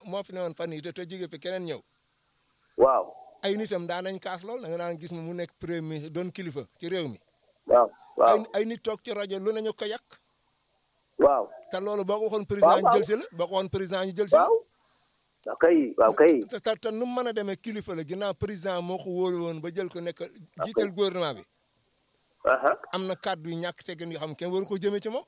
moo fi newoon fan yii te te jóge fi keneen ñëw waaw ay nitam daan nañ kaas lool da nga daan gis mu nekk premier ministre doon kilifa ci réew mi waaw waaw ay ay nit toog ci rajo lu nañu ko yàq waaw te loolu boo ko waxoon président ñu waaw. jël si la boo ko waxoon président ñu jël si la waaw waaw kay waaw kay te te te nu mu mën a demee kilifa la ginnaaw président moo ko wóolu woon ba jël ko nekk jiital gouvernement bi aha am na kàddu yu ñàkk teggin yoo xam kenn waru ko jëmee ci moom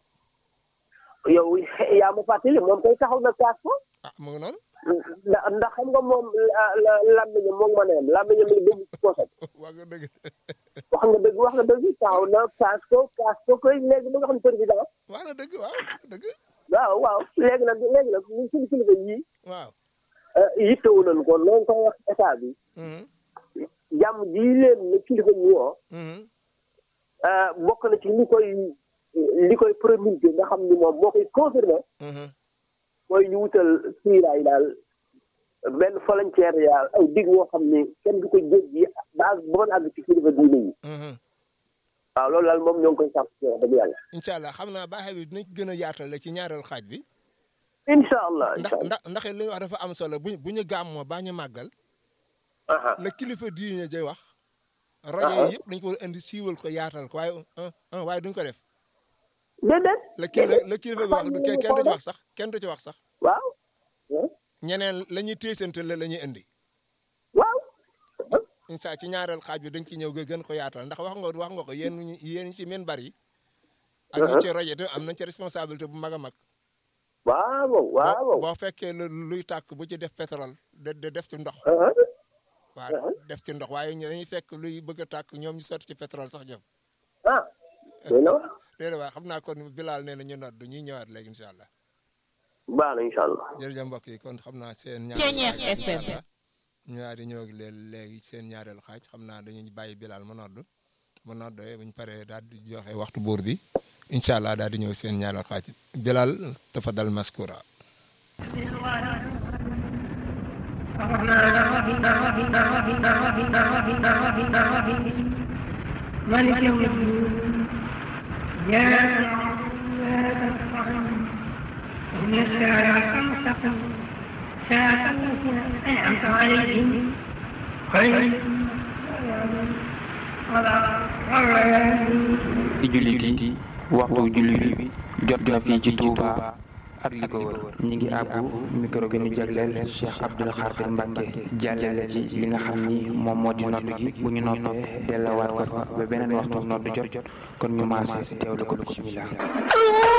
yow yaa ma fàttali moom koy taxaw na kaas ko ah mu ngi noonu ndax ndax xam nga moom la- la- làmmiñam moom ma neem làmmiñam li dégg ci poosam waa nga dëgg wax nga dëgg wax nga dëgg taxaw na kaas ko kaas ko koy léegi mu nga xam ne président waa na dëgg waaw wax nga dëgg waaw waaw léegi nag léegi nag ñun suñu kilifa yii waaw yittewu nañu ko noonu koy wax état bi Mhm, jàmm ji leen ne kilifa ñu woo mhm, bokk na ci li koy li koy promulgué nga xam ni moom moo koy confirmé mhm. mooy ñu wutal siiraay daal benn volontaire yaa aw dig woo xam ni kenn du ko jéggi ba àgg ba mën a àgg ci kilifa diine yi mhm. waaw loolu daal moom ñoo ngi koy sàpp ci wax dëgg yàlla incha allah xam naa baaxe bi dinañ gën a yaatal ci ñaareel xaaj bi incha allah ndax incha allah ndax ndax li nga wax dafa am solo bu bu ñu gàmmoo baa ñu màggal aha la kilifa diine jay wax rajo yi yëpp dañ ko war a indi siiwal ko yaatal ko waaye ah, ah, waaye duñ ko def déedéet la kilifa la kilifa bi wax du kenn du ci wax sax kenn du ci wax sax waaw ñeneen la ñuy téesante la la ñuy indi waaw incha ci ñaareel xaaj bi dañ ci ñëw nga gën ko yaatal ndax wax nga wax nga ko yéen ñi yéen ñi ci men bari ak ñi ci rajo te am nañ ci responsabilité bu mag a mag waaw boo waaw boo fekkee lu luy tàkk bu ci def pétrole de de def ci ndox aha waaw def ci ndox waaye ñu dañuy fekk luy bëgg a tàkk ñoom ñu sotti ci pétrole sax ñoom ah doy na wax déedéet waaw xam naa kon Bilal nee na ñu noot du ñuy ñëwaat léegi incha allah baax na incha allah jërëjëf mbokk yi kon xam naa seen Ceeñeer ñaareel xaaj FM. incha allah ñu daal di ñëw ak leen léegi seen ñaareel xaaj xam naa dañuy bàyyi Bilal ma nodd ma noddee bu ñu paree daal di joxe waxtu buur bi incha allah daal di ñëw seen ñaareel xaaj Bilal tafadal maskura مالك يوم الدين يا إن الساعة المستقيم ساعة التي أنعمت عليهم خير di jullit yi waxtu julli bi jot na fii ci Touba ak li ko wër ñi ngi àbbu micro bi ñu jagleel Cheikh Abdoul Khadir Mbacke jàllale ci li nga xam ni moom moo di nodd gi bu ñu noppee dellawaat ko fa ba beneen waxtu nodd jot kon ñu maase teewlu ko bismillah